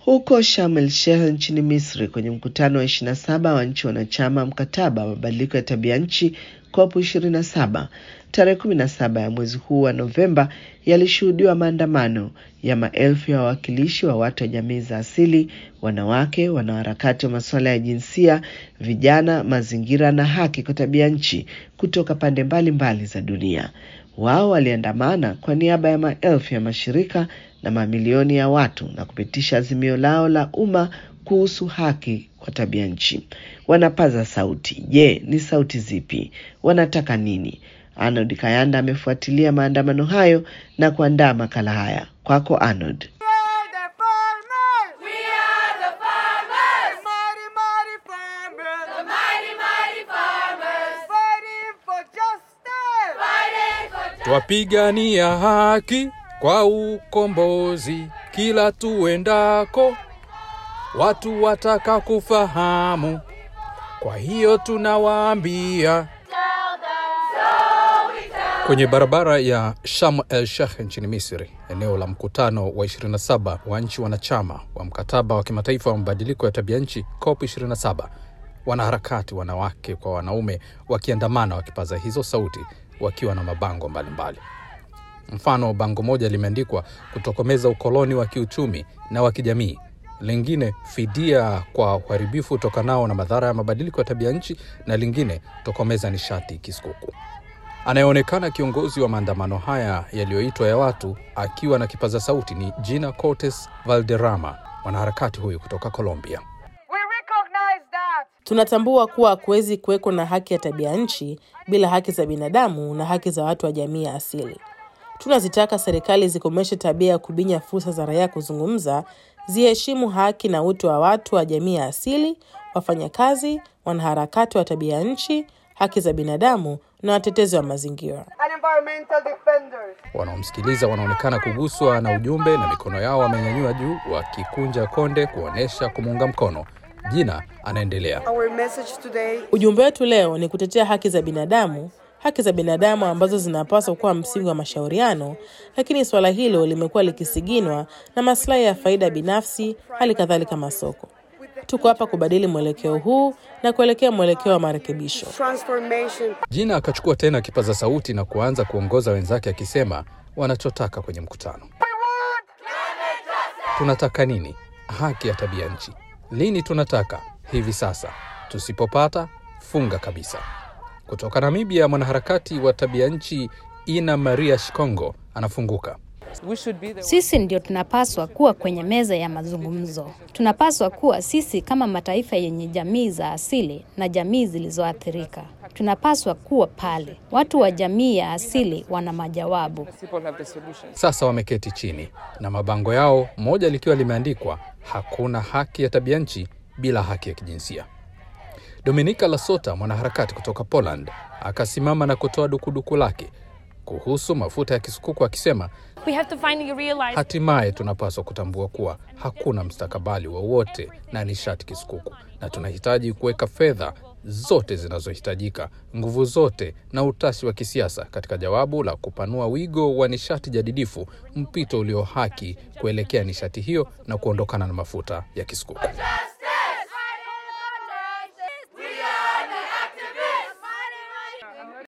Huko Sharm el Sheikh nchini Misri, kwenye mkutano wa 27 wa nchi wanachama mkataba wa mabadiliko ya tabia nchi COP 27 tarehe 17 ya mwezi huu wa Novemba, yalishuhudiwa maandamano ya maelfu ya wawakilishi wa watu wa jamii za asili, wanawake, wanaharakati wa masuala ya jinsia, vijana, mazingira na haki kwa tabia nchi kutoka pande mbalimbali mbali za dunia. Wao waliandamana kwa niaba ya maelfu ya mashirika na mamilioni ya watu na kupitisha azimio lao la umma kuhusu haki kwa tabia nchi. Wanapaza sauti. Je, ni sauti zipi? Wanataka nini? Arnold Kayanda amefuatilia maandamano hayo na kuandaa makala haya. Kwako Arnold. Twapigania haki kwa ukombozi, kila tuendako watu wataka kufahamu. Kwa hiyo tunawaambia kwenye barabara ya Sharm el Sheikh nchini Misri, eneo la mkutano wa 27 wa nchi wanachama wa mkataba wa kimataifa wa mabadiliko ya tabia nchi COP 27, wanaharakati wanawake kwa wanaume wakiandamana, wakipaza hizo sauti, wakiwa na mabango mbalimbali mbali. Mfano, bango moja limeandikwa kutokomeza ukoloni wa kiuchumi na wa kijamii, lingine fidia kwa uharibifu utokanao na madhara ya mabadiliko ya tabia nchi, na lingine tokomeza nishati kisukuku. Anayeonekana kiongozi wa maandamano haya yaliyoitwa ya watu akiwa na kipaza sauti ni Gina Cortes Valderrama, mwanaharakati huyu kutoka Colombia. Tunatambua kuwa hakuwezi kuweko na haki ya tabia nchi bila haki za binadamu na haki za watu wa jamii ya asili. Tunazitaka serikali zikomeshe tabia ya kubinya fursa za raia kuzungumza, ziheshimu haki na utu wa watu wa jamii ya asili, wafanyakazi, wanaharakati wa tabia nchi, haki za binadamu na watetezi wa mazingira. Wanaomsikiliza wanaonekana kuguswa na ujumbe na mikono yao wamenyanyua juu, wakikunja konde kuonyesha kumuunga mkono. Jina anaendelea. Ujumbe wetu leo ni kutetea haki za binadamu, haki za binadamu ambazo zinapaswa kuwa msingi wa mashauriano, lakini suala hilo limekuwa likisiginwa na maslahi ya faida binafsi, hali kadhalika masoko. Tuko hapa kubadili mwelekeo huu na kuelekea mwelekeo wa marekebisho. Jina akachukua tena kipaza sauti na kuanza kuongoza wenzake akisema wanachotaka kwenye mkutano. Tunataka nini? Haki ya tabia nchi. Lini tunataka? Hivi sasa. Tusipopata, funga kabisa. Kutoka Namibia, mwanaharakati wa tabia nchi Ina Maria Shikongo anafunguka. Sisi ndio tunapaswa kuwa kwenye meza ya mazungumzo. Tunapaswa kuwa sisi kama mataifa yenye jamii za asili na jamii zilizoathirika. Tunapaswa kuwa pale. Watu wa jamii ya asili wana majawabu. Sasa wameketi chini na mabango yao, moja likiwa limeandikwa hakuna haki ya tabia nchi bila haki ya kijinsia. Dominika Lasota, mwanaharakati kutoka Poland, akasimama na kutoa dukuduku lake kuhusu mafuta ya kisukuku akisema, hatimaye tunapaswa kutambua kuwa hakuna mstakabali wowote na nishati kisukuku, na tunahitaji kuweka fedha zote zinazohitajika, nguvu zote na utashi wa kisiasa katika jawabu la kupanua wigo wa nishati jadidifu, mpito ulio haki kuelekea nishati hiyo na kuondokana na mafuta ya kisukuku.